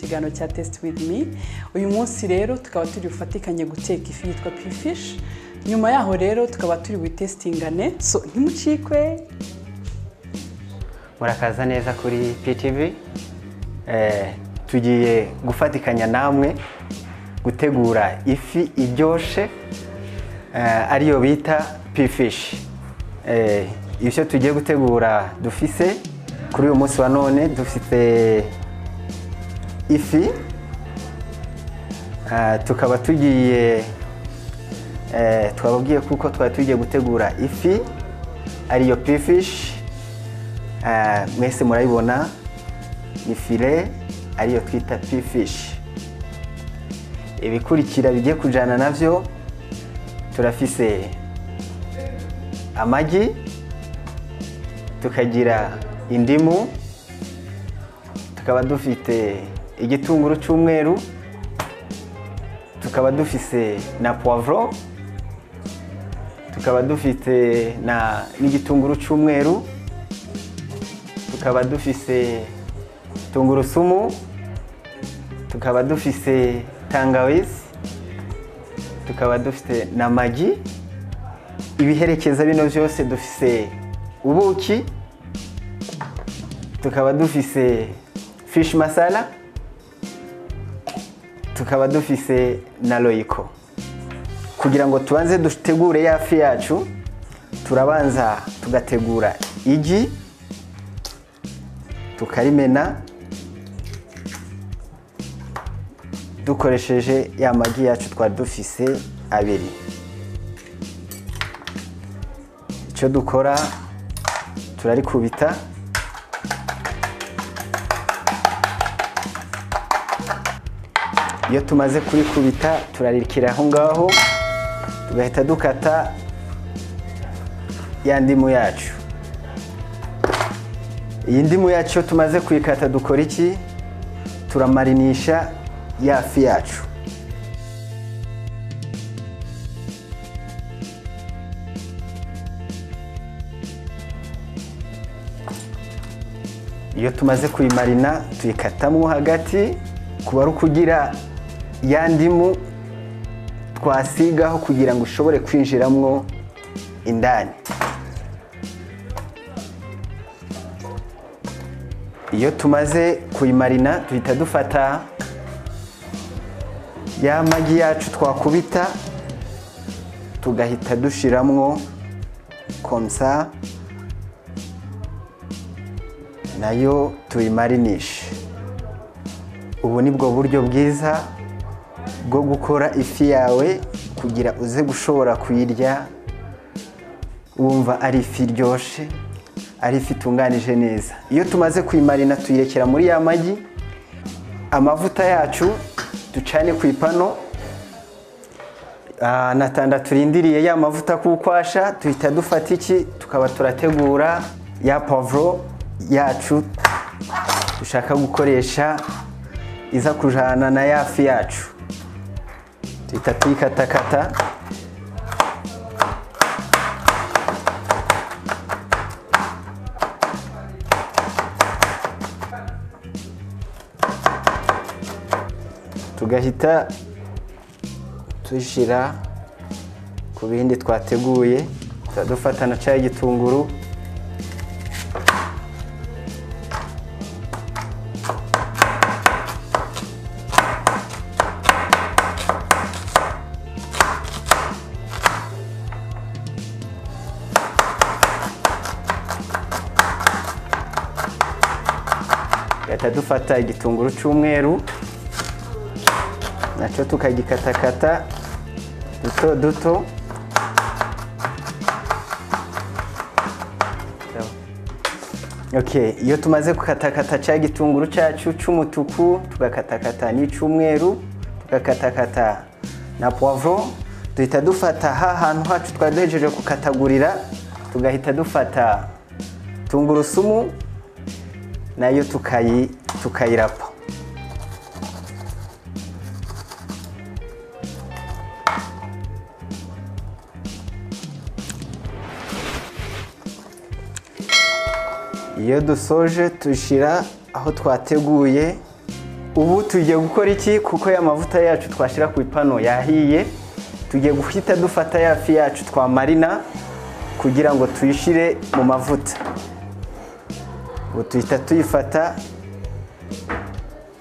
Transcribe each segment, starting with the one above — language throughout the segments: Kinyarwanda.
kiganiro cya tesiti wivu mi uyu munsi rero tukaba turi bufatikanye guteka ifi yitwa pifishi nyuma yaho rero tukaba turi buyitesitingane so ntimucikwe murakaza neza kuri ptv tugiye gufatikanya namwe gutegura ifi iryoshe ariyo bita pifishi ibyo tugiye gutegura dufise kuri uyu munsi wa none dufite ifi tukaba tugiye twababwiye kuko twari tugiye gutegura ifi ariyo pifishi mwese murayibona ni fire ariyo twita pifishi ibikurikira bigiye kujyana nabyo turafise amagi tukagira indimu tukaba dufite igitunguru cy'umweru tukaba dufise na puwavuro tukaba dufite n'igitunguru cy'umweru tukaba dufise tungurusumu tukaba dufise tangawizi tukaba dufite na magi ibiherekeza bino byose dufise ubuki tukaba dufise fishi masala tukaba dufise na royiko kugira ngo tubanze dutegure ya fi yacu turabanza tugategura igi tukarimena dukoresheje ya magi yacu twari dufise abiri icyo dukora turarikubita iyo tumaze kurikubita turarikira aho ngaho tugahita dukata ya ndimu yacu iyi ndimu yacu iyo tumaze kuyikata dukora iki turamarinisha ya fi yacu iyo tumaze kuyimarina tuyikatamo hagati kuba ari ukugira ya ndimu twasigaho kugira ngo ushobore kwinjiramo indani iyo tumaze kuyimarina duhita dufata ya magi yacu twakubita tugahita dushyiramo komsa nayo tuyimarinishe ubu ni bwo buryo bwiza bwo gukora ifi yawe kugira uze gushobora kuyirya wumva ari ifi iryoshye ari ifi itunganije neza iyo tumaze kuyimarina tuyirekera muri ya magi amavuta yacu ducane ku ipano na tanda turindiriye ya mavuta kukwasha duhita dufata iki tukaba turategura ya pavuro yacu dushaka gukoresha iza kujyana na ya fi yacu duhita tuyikatakata tugahita tushyira ku bindi twateguye dufata na cya gitunguru gahita dufata igitunguru cy'umweru nacyo tukagikatakata duto duto iyo tumaze gukatakata cya gitunguru cyacu cy'umutuku tugakatakata n'icyumweru tugakatakata na puwavuro duhita dufata ha hantu hacu twari duhejeje gukatagurira tugahita dufata tungurusumu nayo tukayirapa iyo dusoje dushyira aho twateguye ubu tugiye gukora iki kuko ya mavuta yacu twashyira ku ipanu yahiye tugiye guhita dufata ya fi yacu twamarina kugira ngo tuyishyire mu mavuta ubu tuhita tuyifata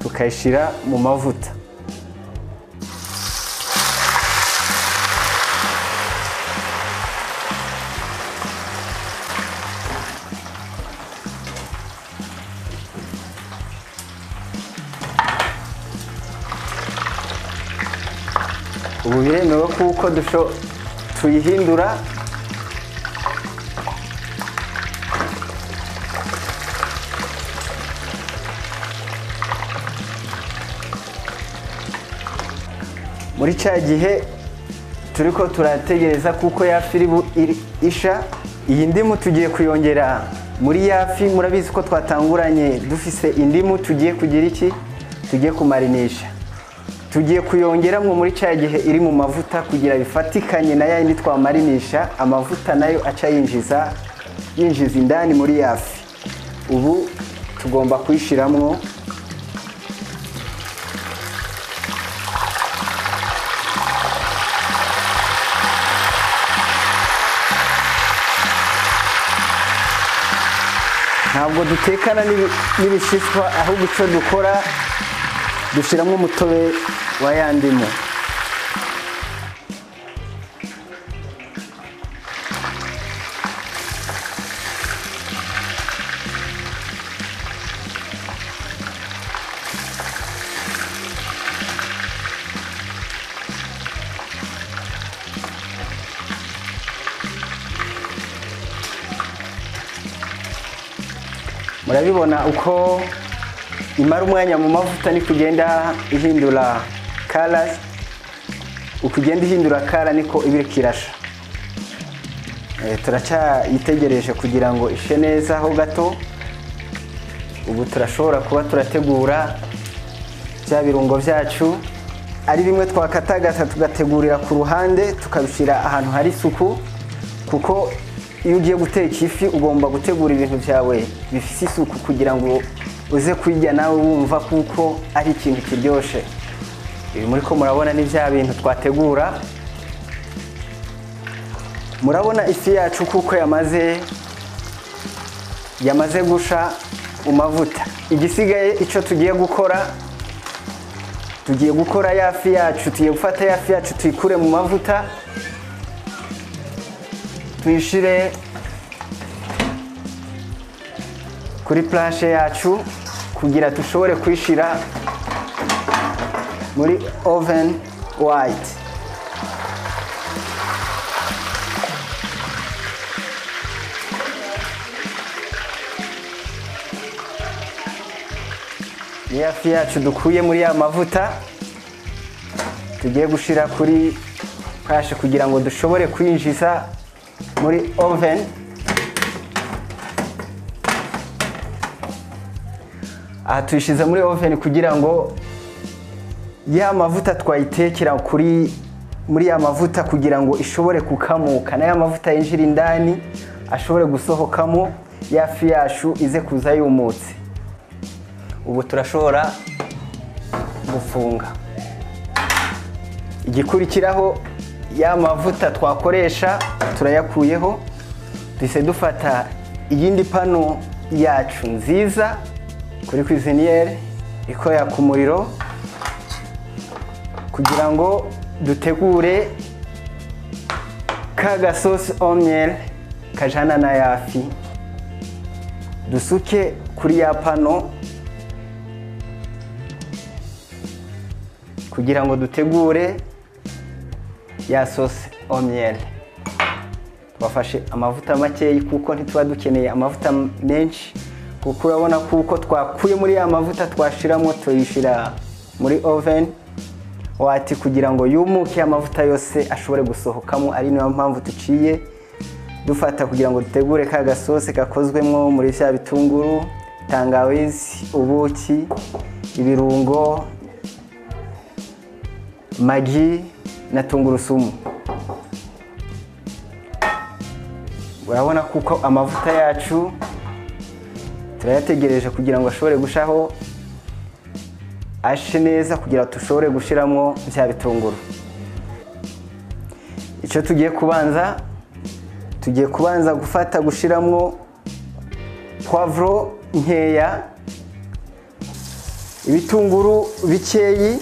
tukayishyira mu mavuta ubu biremewe kuko dusho- tuyihindura muri cya gihe turi ko turategereza kuko ya fi iri bu- iri- isha iyi ndimu tugiye kuyongera muri ya fi murabizi ko twatanguranye dufise indimu tugiye kugira iki tugiye kumarinisha tugiye kuyongeramo muri cya gihe iri mu mavuta kugira bifatikanye na yayindi twamarinisha amavuta nayo aca yinjiza yinjiza indani muri ya fi ubu tugomba kuyishyiramo ntabwo dutekana n'ibi- n'ibishishwa ahubwo icyo dukora dushyiramo umutobe wa ya ndimu murabibona uko imara umwanya mu mavuta ni kugenda ihindura kara uko ugenda ihindura kara niko iba iriko irasha Eh, turacyayitegereje kugira ngo ishe neza ho gato ubu turashobora kuba turategura bya birungo byacu ari bimwe twakatagata tugategurira ku ruhande tukabishyira ahantu hari isuku kuko iyo ugiye guteka ifi ugomba gutegura ibintu byawe bifite isuku kugira ngo uze kuyirya nawe wumva kuko ari ikintu kiryoshye ibi muri ko murabona ni bya bintu twategura murabona ifi yacu kuko yamaze yamaze gusha mu mavuta igisigaye icyo tugiye gukora tugiye gukora ya fi yacu tugiye gufata ya fi yacu tuyikure mu mavuta tuyishyire kuri plashe yacu kugira dushobore kuyishyira muri oven white ni ya fi yacu dukuye muri ya mavuta tugiye gushyira kuri kashe kugira ngo dushobore kwinjiza muri oven aha tuyishyize muri oven kugira ngo ya mavuta twayitekera kuri muri ya mavuta kugira ngo ishobore kukamuka na ya mavuta yinjira indani ashobore gusohokamo ya fi yacu ize kuza yumutse ubu turashobora gufunga igikurikiraho ya mavuta twakoresha turayakuyeho duhise dufata iyindi pano yacu nziza kuri kwiziniyeri ikorera ku muriro kugira ngo dutegure ka gasosi omyeri kajana na yafi dusuke kuri ya pano kugira ngo dutegure ya sose omyeri twafashe amavuta makeya kuko ntituba dukeneye amavuta m- menshi kuko urabona kuko twakuye muri ya mavuta twashiramo tuyishyira muri oven wati kugira ngo yumuke amavuta yose ashobore gusohokamo ari nayo mpamvu tuciye dufata kugira ngo dutegure ka gasose gakozwemo muri bya bitunguru tangawizi ubuki ibirungo magi na tungurusumu urabona kuko amavuta yacu turayategereje kugira ngo ashobore gushaho ashe neza kugira dushobore gushyiramo bya bitunguru icyo tugiye kubanza tugiye kubanza gufata gushyiramo puwavuro nkeya ibitunguru bikeyi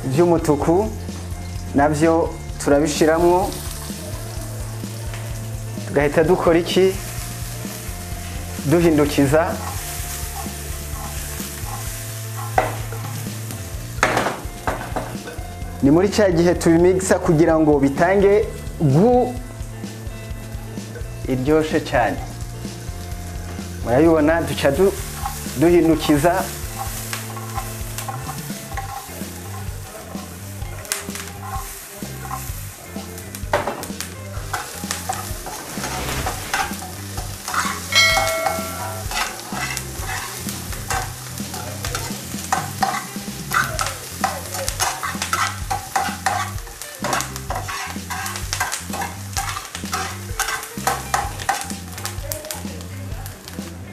by'umutuku nabyo turabishyiramo tugahita dukora iki duhindukiza ni muri cya gihe tubimigisa kugira ngo bitange gu iryoshye cyane murabibona duca du- duhindukiza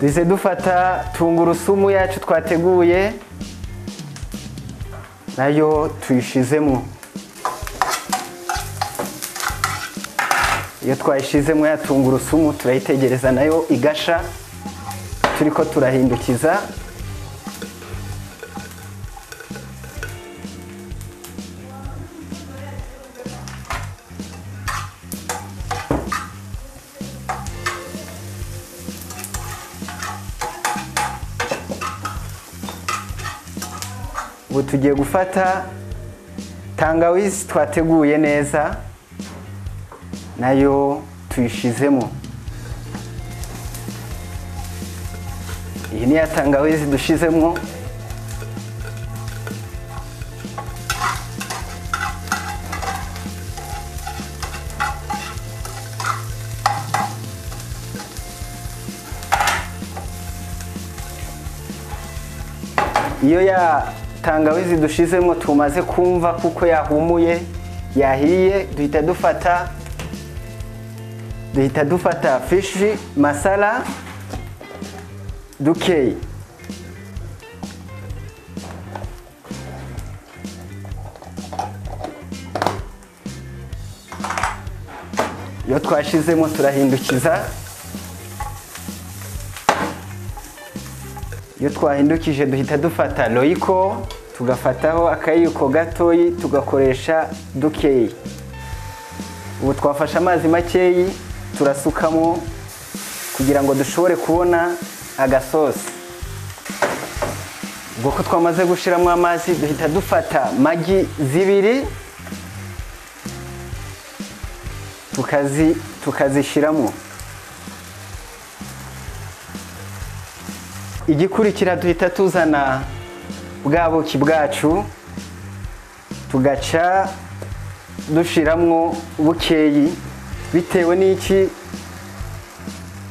duhise dufata tungurusumu yacu twateguye nayo tuyishizemo iyo twayishizemo ya tungurusumu turayitegereza nayo igasha turi ko turahindukiza ubu tugiye gufata tangawizi twateguye neza nayo tuyishizemo iyi ni ya tangawizi dushizemo iyo ya tangawizi dushizemo tumaze kumva kuko yahumuye yahiye duhita dufata duhita dufata fishi masala dukeyi iyo twashizemo turahindukiza iyo twahindukije duhita dufata royiko tugafataho akayiko gatoyi tugakoresha dukeyi ubu twafashe amazi makeyi turasukamo kugira ngo dushobore kubona agasosi ubwo ko twamaze gushyiramo amazi duhita dufata magi zibiri tukazi tukazishyiramo igikurikira duhita tuzana bwa buki bwacu tugaca dushiramwo bukeyi bitewe n'iki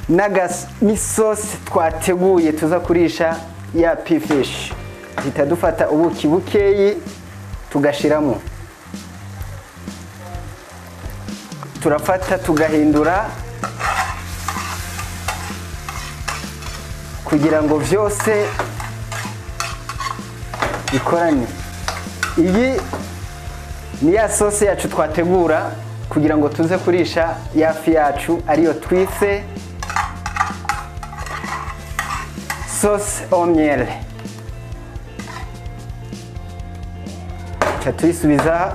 n'agas- n'isosi twateguye tuza kurisha ya pifishi duhita dufata ubuki bukeyi tugashiramo turafata tugahindura kugira ngo byose bikorane iyi ni ya sosi yacu twategura kugira ngo tuze kurisha ya fi yacu ariyo twise sosi omyere tuca tuyisubiza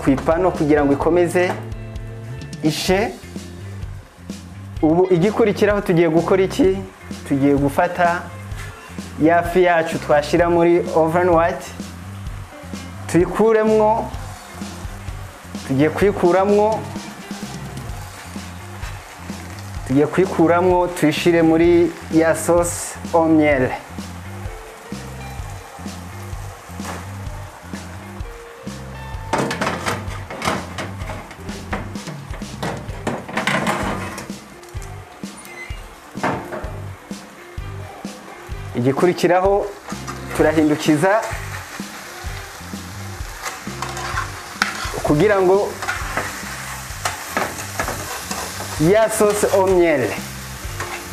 ku ipano kugira ngo ikomeze ishe ubu igikurikiraho tugiye gukora iki tugiye gufata ya fi yacu twashyira muri oveni wayiti tuyikuremwo tugiye kuyikuramwo tugiye kuyikuramwo tuyishyire muri ya sosi omyere igikurikiraho turahindukiza kugira ngo ya sosi omyere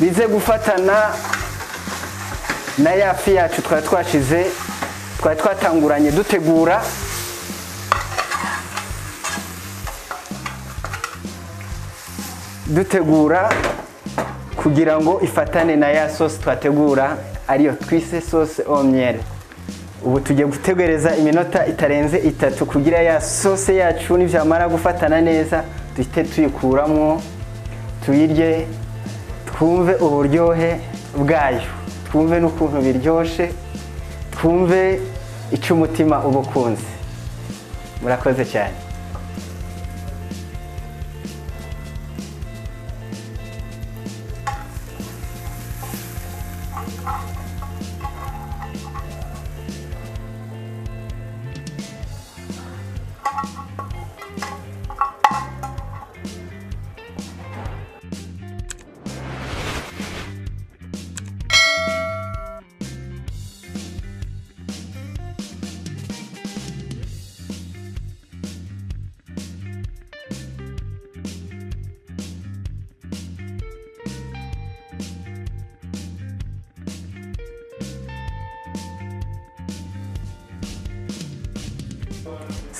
bize gufatana na ya fi yacu twari twashize twari twatanguranye dutegura dutegura kugira ngo ifatane na ya sosi twategura ariyo twise sosi omyere ubu tugiye gutegereza iminota itarenze itatu kugira ya sosi yacu nibyamara gufatana neza duhite tuyikuramo tuyirye twumve uburyohe bwayo twumve n'ukuntu biryoshye twumve icyo umutima uba ukunze murakoze cyane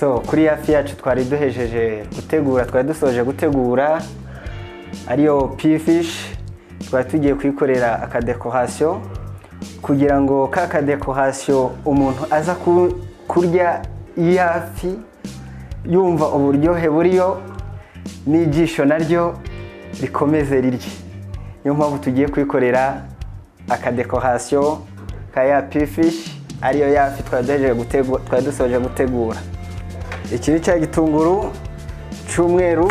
so kuri ya fi yacu twari duhejeje gutegura twari dusoje gutegura ariyo pifishi twari tugiye kuyikorera akadekorasiyo kugira ngo ka kadekorasiyo umuntu aza ku- kurya ya fi yumva uburyohe buriyo n'igisho naryo rikomeze rirye niyo mpamvu tugiye kuyikorera akadekorasiyo ka ya pifishi ariyo ya fi twari duhejeje gutegu- twari dusoje gutegura iki ni cya gitunguru cy'umweru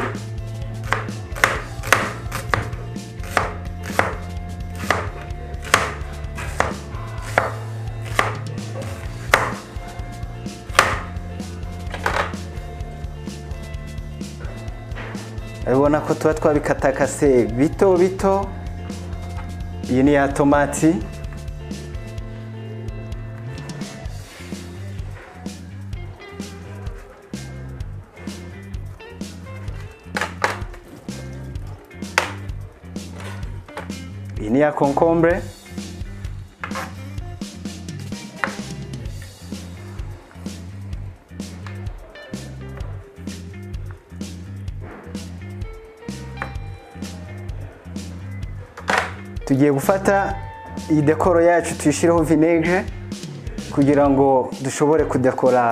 urabona ko tuba twabikatakase bito bito iyi ni ya tomati iyi ni ya concombre tugiye gufata iyi dekoro yacu tuyishyireho vinegere kugira ngo dushobore kudekora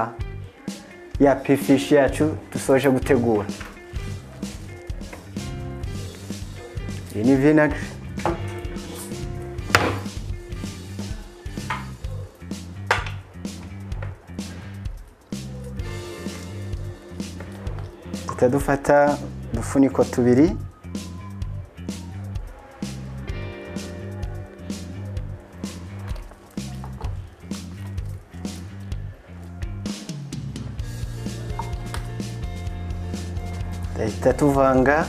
ya pifishi yacu dusoje gutegura iyi ni vinegere duhita dufata udufuniko tubiri duhita tuvanga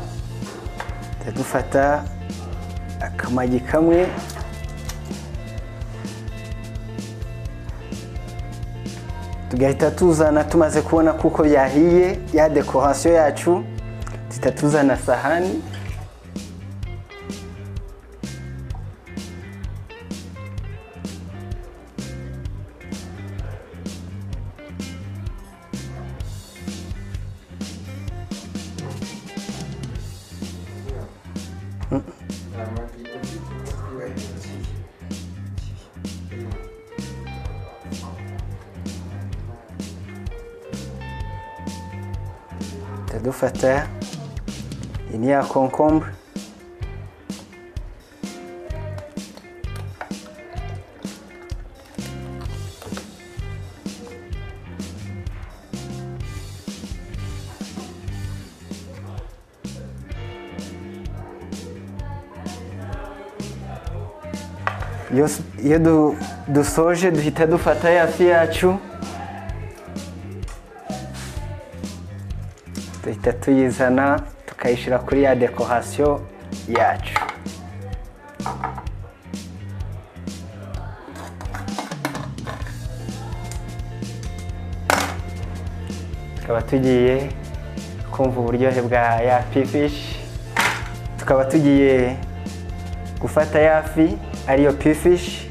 duhita dufata akamagi kamwe tugahita tuzana tumaze kubona kuko byahiye ya dekorasiyo yacu duhita tuzana sahani duhita dufata iyi ni ya concombre iyo s- iyo du- dusoje duhita dufata ya fi yacu duhita tuyizana tukayishyira kuri ya dekorasiyo yacu tukaba tugiye kumva uburyohe bwa ya pifishi tukaba tugiye gufata ya fi ariyo pifishi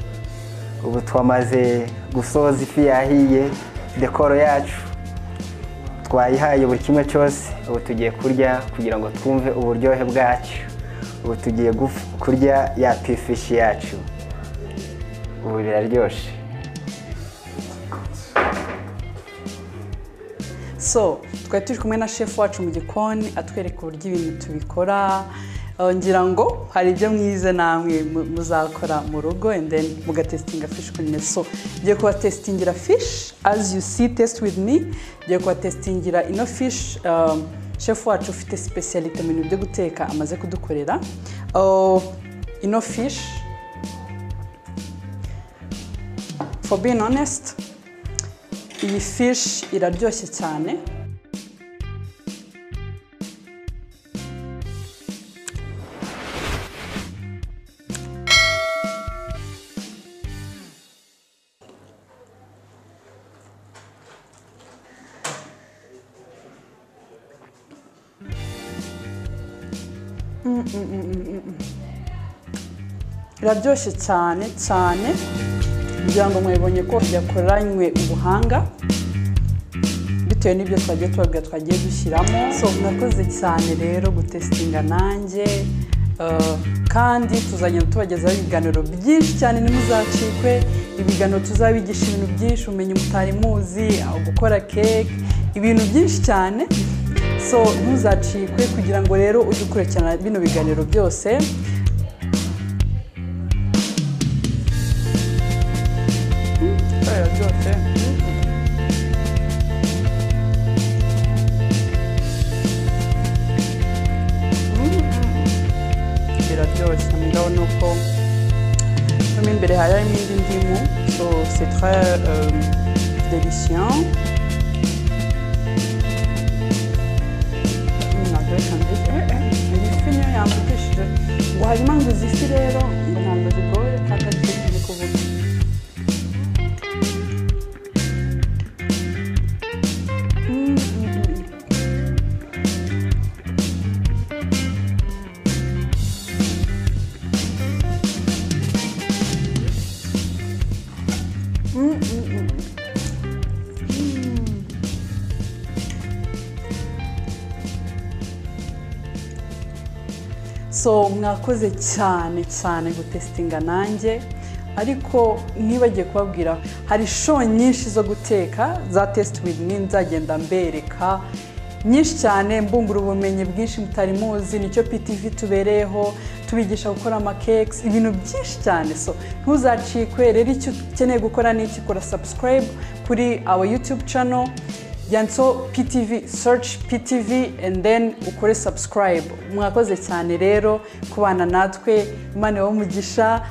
ubu twamaze gusoza ifi yahiye dekoro yacu twayihaye buri kimwe cyose ubu tugiye kurya kugira ngo twumve uburyohe bwacyo ubu tugiye guf- kurya ya pifishi yacu ubu biraryoshye so twari turi kumwe na shefu wacu mu gikoni atwereka uburyo ibintu tubikora Eh, ngira ngo hari ibyo mwize namwe mu- muzakora mu rugo and then mugatesitinga fish kuri meza so ngiye kubatesitingira fish as you see test with me ngiye kubatesitingira ino fish um, shefu wacu ufite specialite mu bintu byo guteka amaze kudukorera Oh, ino fish for being honest iyi fishi iraryoshye cyane Mm, mm, mm, mm, mm, mm. iraryoshye cyane cyane kugira ngo mwebonye ko yakoranywe ubuhanga bitewe n'ibyo twagiye tubaga twagiye dushyiramo so mwakoze cyane rero gutesitinga nanjye Uh, kandi tuzagenda tubagezaho ibiganiro byinshi cyane ntimuzacikwe ibiganiro tuzabigisha ibintu byinshi ubumenyi mutari muzi aho gukora keke ibintu byinshi cyane so ntuzacikwe kugira ngo rero ujye ukurikirana bino biganiro byose Kubera byose biraryoshye mugabo ni uko mo imbere hari harimo indi ndimu so c'est très euh, délicieux ifi niyo yambukishije ngo harimo ngo izi rero ngo ntabwo zigoye kandi ari cyo kiri kuvuga so mwakoze cyane cyane gutesitinga nanjye ariko ntibagiye kubabwira hari show nyinshi zo guteka za tesiti wivu nzagenda mbereka nyinshi cyane mbungura ubumenyi bwinshi mutari muzi nicyo pitivi tubereyeho tubigisha gukora amakekisi ibintu byinshi cyane so ntuzacikwe rero icyo ukeneye gukora ni iki kora sabusikarayibu kuri awa yutube cano yanditseho ptv search ptv and then ukore subscribe mwakoze cyane rero kubana natwe imana ibahe umugisha